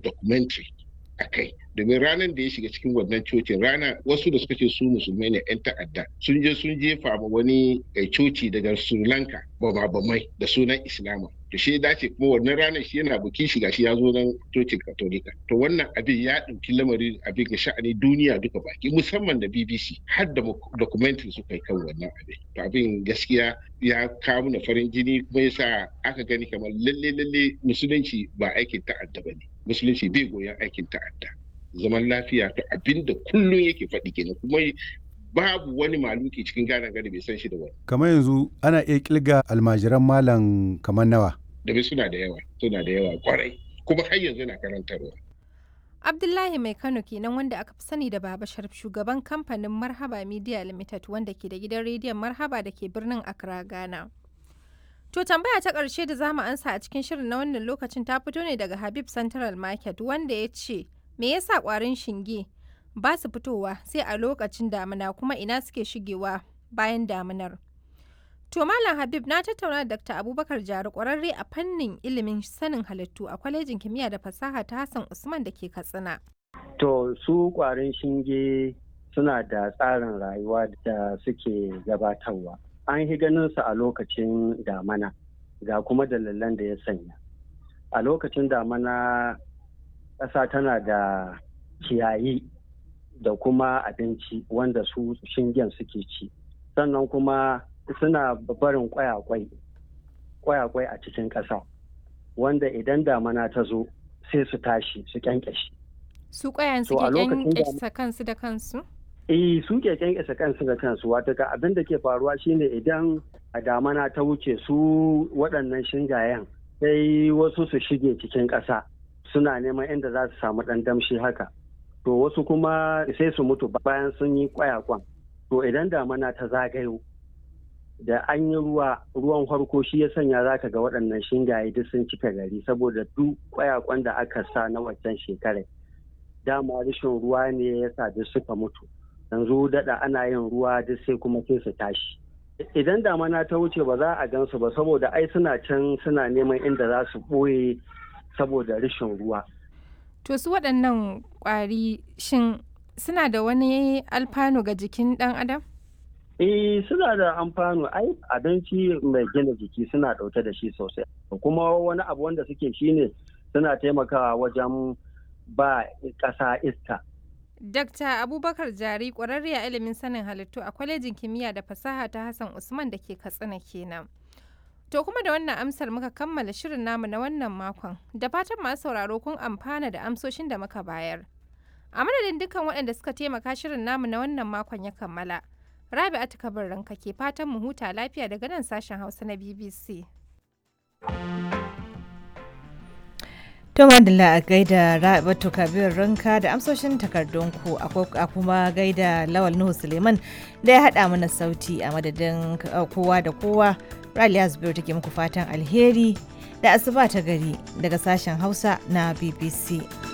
documentary a kai domin ranar da ya shiga cikin wannan cocin rana wasu da suka ce su musulmai ne 'yan ta'adda sun je sun jefa ma wani coci daga sri lanka bamai da sunan islama to shi dace kuma wannan ranar shi yana bukin shiga shi ya zo nan cocin katolika to wannan abin ya ɗauki lamarin abin ga sha'ani duniya duka baki musamman da bbc har da documentary suka yi kan wannan abin to abin gaskiya ya kawo na farin jini kuma yasa aka gani kamar lalle lalle musulunci ba aikin ta'adda ba ne musulunci bai goyon aikin ta'adda zaman lafiya to abin da kullum yake faɗi kenan kuma babu wani maluki cikin gane gari bai san shi da wani. Kamar yanzu ana iya kilga almajiran malam kamar nawa. Domin suna da yawa, suna da yawa kwarai, kuma har yanzu na karantarwa. Abdullahi Mai Kano kenan wanda aka fi sani da Baba Sharif shugaban kamfanin Marhaba Media Limited wanda ke da gidan rediyon Marhaba da ke birnin Accra, Ghana. To tambaya ta ƙarshe da zamu ansa a cikin shirin na wannan lokacin ta fito ne daga Habib Central Market wanda ya ce me yasa ƙwarin shinge ba su fitowa sai a lokacin damina kuma ina suke shigewa bayan daminar. To Malam Habib na tattauna da Dr. Abubakar Jari ƙwararre a fannin ilimin sanin halittu a kwalejin kimiyya da fasaha ta Hassan Usman da ke Katsina. To su ƙwarin shinge suna da tsarin rayuwa da suke gabatarwa. An yi ganin su a lokacin damana ga kuma dalilan da ya sanya. A lokacin damana ƙasa tana da ciyayi da kuma abinci wanda su shingen suke ci sannan kuma suna barin kwayakwai kwayakwai a cikin ƙasa wanda idan damana ta zo sai su tashi su kyankyashi su kwayan suke kyankyasa kansu da kansu eh su ke kyankyasa kansu da kansu wata ka abin da ke faruwa shine idan a damana ta wuce su waɗannan shingayen sai wasu su shige cikin ƙasa suna neman inda za su samu ɗan damshi haka to wasu kuma sai su mutu bayan sun yi kwayakwan to idan damana ta zagayo da an yi ruwa ruwan farko shi ya sanya za ka ga waɗannan shingaye duk sun cika gari saboda duk kwayakwan da aka sa na waccan shekarar dama rashin ruwa ne ya sa duk suka mutu yanzu daɗa ana yin ruwa duk sai kuma sai su tashi idan damana ta wuce ba za a gansu ba saboda ai suna can suna neman inda za su ɓoye saboda rashin ruwa To su waɗannan ƙwari shin suna da wani alfanu ga jikin ɗan adam? Eh suna da amfano ai abinci mai gina jiki suna ɗauke da shi sosai. Kuma wani abu wanda suke shine suna taimakawa wajen ba ƙasa iska. Dakta Abubakar Jari ƙwararre a ilimin sanin halittu a kwalejin kimiyya da fasaha ta Hassan Usman da ke Katsina kenan. To kuma da wannan amsar muka kammala shirin namu na wannan makon, da fatan masu sauraro kun amfana da amsoshin da muka bayar. A madadin dukkan waɗanda suka taimaka shirin namu na wannan makon ya kammala. Rabi'atu Kabir ranka ke fatan mu huta lafiya daga nan sashen Hausa na BBC. To madalla a gaida Rabi'atu Kabir ranka da amsoshin takardunku a kuma gaida Lawal Nuhu Suleiman da ya haɗa mana sauti a madadin kowa da kowa. Raliya Zubairu take muku fatan alheri da asuba ta gari daga sashen Hausa na BBC.